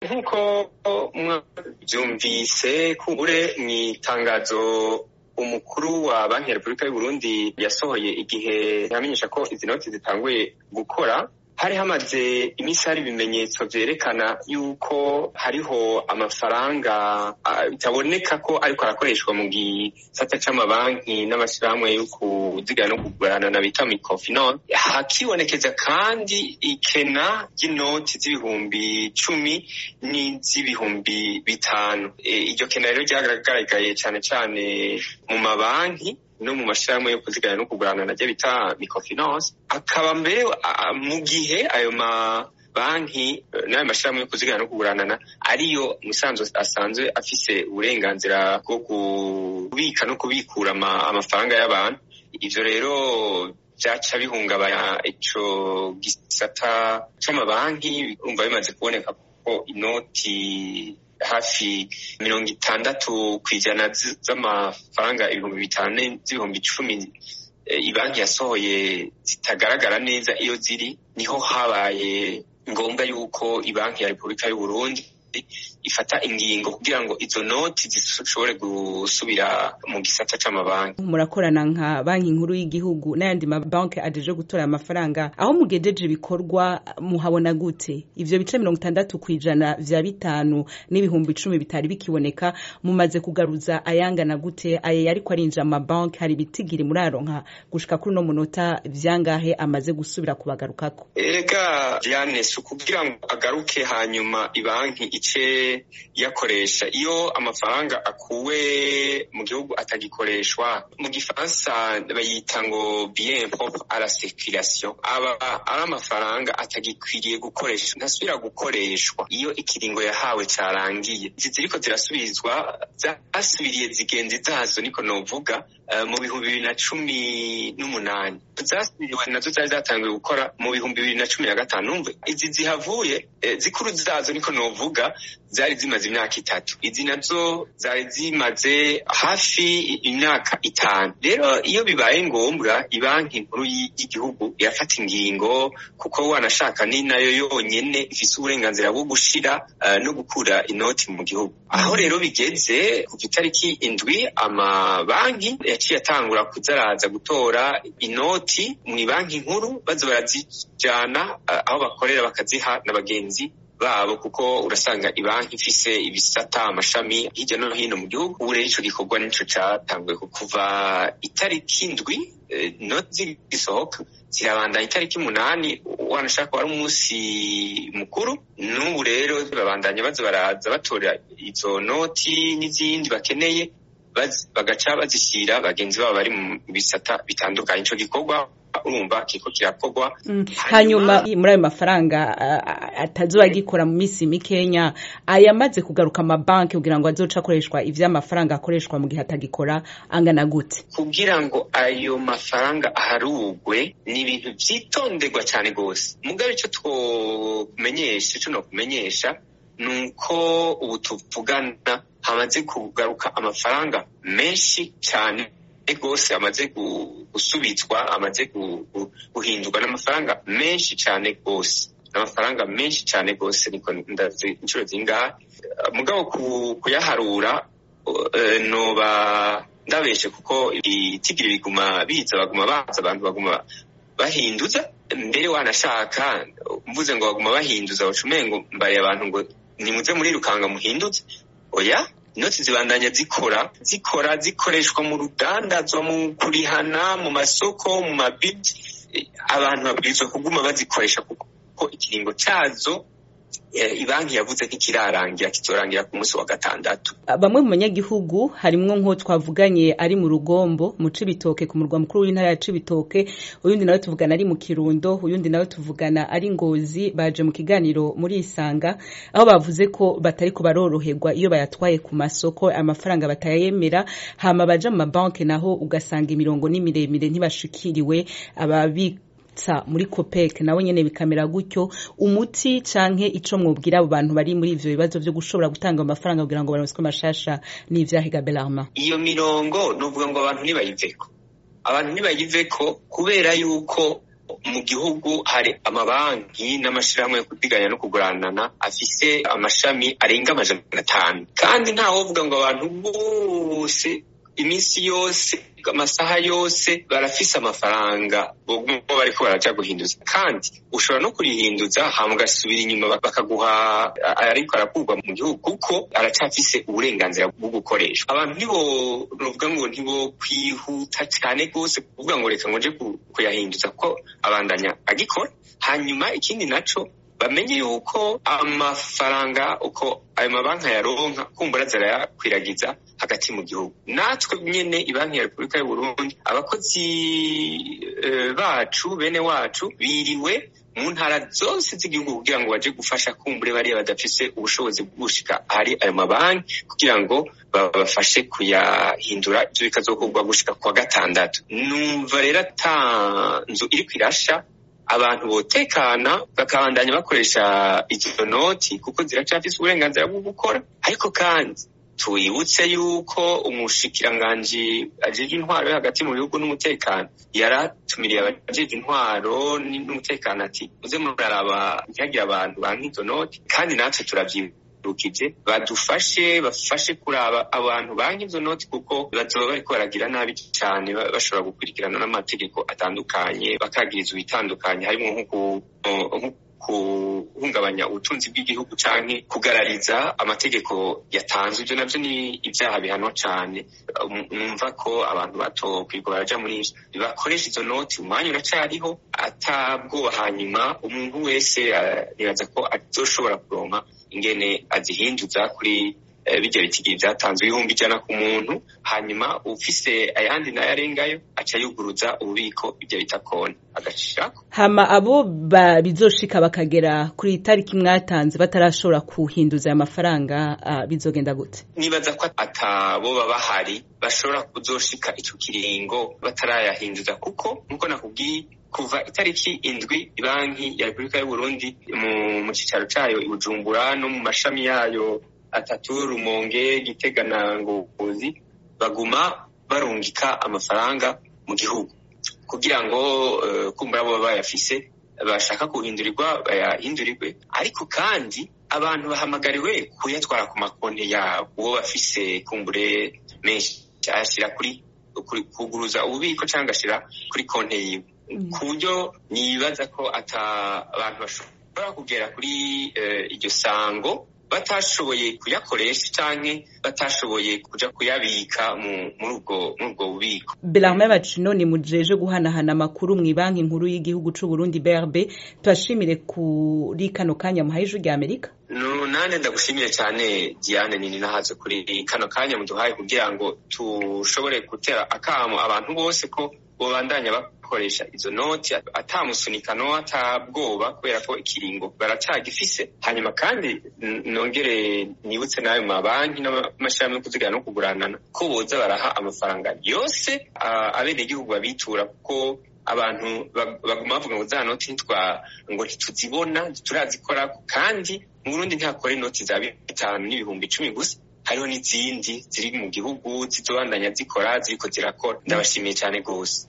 nk'uko mwabyumvise kubure mu itangazo umukuru wa banki ya repubulika y'u Burundi yasohoye igihe yamenyesha ko izi noti zitanguye gukora hari hamaze iminsi hari ibimenyetso vyerekana yuko hariho amafaranga bitaboneka ko ariko arakoreshwa mu gisata c'amabanki n'amashirahamwe yo kuzigana no kugurana na bita microfinance hakibonekeza kandi ikena ry'inoti z'ibihumbi cumi n'iz'ibihumbi bitanu iryo kena rero ryagaragaye cane cane mu mabanki no mu mashirahamwe yo kuzigana no kugurana naryo bita microfinance akaba mbere mu gihe ayo ma banki n'ayo mashirahamwe yo kuzigana no kuguranana ariyo musanzwe asanzwe afise uburenganzira bwo kubika no kubikura amafaranga y'abantu ivyo rero vyaca bihungabanya ico gisata c'amabanki umva bimaze kuboneka ko inoti hafi mirongo itandatu ku ijana z'amafaranga ibihumbi bitanu z'ibihumbi icumi ibanki yasohoye zitagaragara neza iyo ziri niho habaye ngombwa yuko ibanki ya repubulika y'u Burundi ifata ingingo kugira ngo izo noti zishobore gusubira mu gisata c'amabanki murakorana nka banki nkuru y'igihugu n'ayandi mabanki ajeje gutora amafaranga aho mugejeje ibikorwa muhabona gute ivyo bice mirongo itandatu kw'ijana vya bitanu n'ibihumbi icumi bitari bikiboneka mumaze kugaruza ayangana gute aye yariko arinjira amabanki hari ibitigiri muraronka gushika kuri uno munota vyangahe amaze gusubira kubagarukako ega Diane si ukugira ngo agaruke hanyuma ibanki ice yakoresha iyo amafaranga akuwe mu gihugu atagikoreshwa mu gifaransa bayita ngo bien propre à la circulation aba ari amafaranga atagikwiriye gukoresha ntasubira gukoreshwa iyo ikiringo yahawe carangiye izi ziriko zirasubizwa zasubiriye zigenzi zazo niko novuga uh, mu bihumbi bibiri na cumi n'umunani zasubiriwe nazo zari zatanguye gukora mu bihumbi bibiri na cumi na gatanu numve izi zihavuye eh, zikuru zazo niko novuga zari zimaze imyaka itatu izi nazo zari zimaze hafi imyaka itanu rero iyo bibaye ngombwa ibanki nkuru y'igihugu irafata ingingo kuko wanashaka ni nayo yonyene ifise uburenganzira bwo gushira uh, no gukura inoti mu gihugu aho rero bigeze ku itariki indwi amabanki yaciye atangura kuzaraza gutora inoti mu banki nkuru baza barazijana uh, aho bakorera bakaziha na bagenzi babo kuko urasanga ibanki ifise ibisata amashami hirya no hino mu gihugu ubu rero ico gikorwa nico catanguye kuva itariki indwi inoti zigisohoka zirabandanya itariki umunani wanashaka wari umunsi mukuru n'ubu rero babandanya baza baraza batora izo noti n'izindi bakeneye bagaca bazishyira bagenzi babo bari mu bisata bitandukanye ico gikorwa urumva kiko kirakorwa hanyuma muri ayo mafaranga atazuba agikora mu minsi mikenya ayamaze kugaruka amabanki kugira ngo azoce akoreshwa ivy'amafaranga akoreshwa mu gihe atagikora angana gute kugira ngo ayo mafaranga aharugwe ni ibintu vyitonderwa cane gose mugabe ico twokumenyesha ico nokumenyesha ni uko ubu tuvugana hamaze kugaruka amafaranga menshi cane rwose amaze gusubizwa amaze guhindurwa n'amafaranga menshi cyane rwose n'amafaranga menshi cyane rwose niko ndazi inshuro zingahe mugabo kuyaharura noba ndabeshe kuko ibitigiri biguma biza baguma baza abantu baguma bahinduza mbere wanashaka mvuze ngo baguma bahinduza baca umengo mbaye abantu ngo nimuze murirukanga muhinduze oya inoti zibandanya zikora zikora zikoreshwa mu rudandazwa mu kurihana mu masoko mu mabiti abantu babwirizwa kuguma bazikoresha kuko ikiringo cazo ibanki yavuze ntikirarangira kizorangira ku munsi wa gatandatu bamwe mu banyagihugu harimwo nko twavuganye ari mu rugombo mu cibitoke ku murwa mukuru w'intara ya cibitoke uyundi nawe tuvugana ari mu kirundo uyundi nawe tuvugana ari ngozi baje mu kiganiro muri isanga aho bavuze ko batari ko baroroherwa iyo bayatwaye ku masoko amafaranga batayemera hama baja mu mabanki naho ugasanga imirongo ni miremire ntibashikiriwe ababi sa muri copec nawe nyene bikamera gutyo umuti canke ico mwobwira abo bantu bari muri ivyo bibazo vyo gushobora gutanga amafaranga kugira ngo baronswe amashasha n'ivyahiga belarma iyo mirongo nuvuga ngo abantu ntibayiveko abantu ntibayiveko kubera yuko mu gihugu hari amabanki n'amashirahamwe yo kudiganya no kuguranana afise amashami arenga amajana atanu kandi ntawovuga ngo abantu bose iminsi yose amasaha yose barafise amafaranga bo bariko baraja guhinduza kandi ushobora no kurihinduza hama ugasubira inyuma bakaguha ariko arakurwa mu gihugu kuko aracafise uburenganzira bwo gukoreshwa abantu ntibo novuga ngo ntibo kwihuta cyane rwose kuvuga ngo reka ngo nje kuyahinduza ko abandanya agikora hanyuma ikindi naco bamenye yuko amafaranga uko ayo mabanki yaronka kumbura zirayakwiragiza hagati mu gihugu natwe nyene ibanki ya repubulika y'uburundi abakozi bacu bene wacu biriwe mu ntara zose z'igihugu kugira ngo baje gufasha kumbure bariya badafise ubushobozi bwo gushika ahari ayo mabanki kugira ngo babafashe kuyahindura ivyo bikazokorwa gushika kwa gatandatu numva rero ata nzu iriko irasha abantu botekana bakabandanya bakoresha izo noti kuko ziracafise uburenganzira bwo gukora ariko kandi twibutse yuko umushikiranganji ajejwe intwaro yo hagati mu bihugu n'umutekano yaratumiriye abajejwe intwaro n'umutekano ati muze muraraba ntihagire abantu banka izo noti kandi natwe turavyibukije badufashe bafashe kuraba abantu banka izo noti kuko bazoba bariko baragira nabi cane bashobora gukurikirana n'amategeko atandukanye bakagirizwa ibitandukanye harimwo nko guhungabanya ubutunzi bw'igihugu canke kugarariza amategeko yatanzwe ivyo navyo ni ivyaha bihanwa cane numva ko abantu bato kwirwa baraja muri ivyo bakoresha izo noti umwanya uracariho atabwoba hanyuma umuntu wese nibaza ko azoshobora kuronka ingene azihinduza kuri bijya bitigiye byatanzwe ibihumbi ijana ku muntu hanyuma ufise ayandi nayo arengayo aca yuguruza ububiko ibyo bita kone agashirako hama abo bizoshika bakagera kuri itariki mwatanze batarashobora kuhinduza aya mafaranga uh, bizogenda gute nibaza ko ataboba bahari bashobora kuzoshika ico kiringo batarayahinduza kuko nkuko nakubwiye kuva itariki indwi banki ya repubulika y'uburundi mu cicaro cayo i bujumbura no mu mashami yayo atatu rumonge gitega na ngozi baguma barungika amafaranga mu gihugu kugira ngo uh, kumbura bo bayafise bashaka kuhindurirwa bayahindurirwe ariko kandi abantu bahamagariwe kuyatwara ku makonti yabo uwo bafise kumbure menshi ayashira kuri kuguruza ububiko cyangwa ashira kuri konti yiwe ku buryo nibaza ko ata abantu bashobora kugera kuri iryo sango batashoboye kuyakoresha canke batashoboye kuja kuyabika muri ubwo muri ubwo bubiko Belarme Bacino ni mujeje guhanahana amakuru mu banki nkuru y'igihugu c'u Burundi BRB tubashimire kuri kano kanya muhaye ijwi rya Amerika no nane ndagushimiye cyane Diane nini nahaze kuri kano kanya muduhaye kugira ngo tushobore gutera akamo abantu bose ko bobandanya bakoresha izo noti atamusunikano atabwoba kubera ko ikiringo baracagifise hanyuma kandi nongere nibutse n'ayo mabanki n'amashirahamwe yo kuzigana no kuguranana ko boza baraha amafaranga yose abenegihugu babitura kuko abantu baguma bavuga ngo za noti ntitwa ngo ntituzibona ntiturazikora kandi mu Burundi ntihakora inoti za bitanu n'ibihumbi icumi gusa hariho n'izindi ziri mu gihugu zizobandanya zikora ziriko zirakora ndabashimiye cyane rwose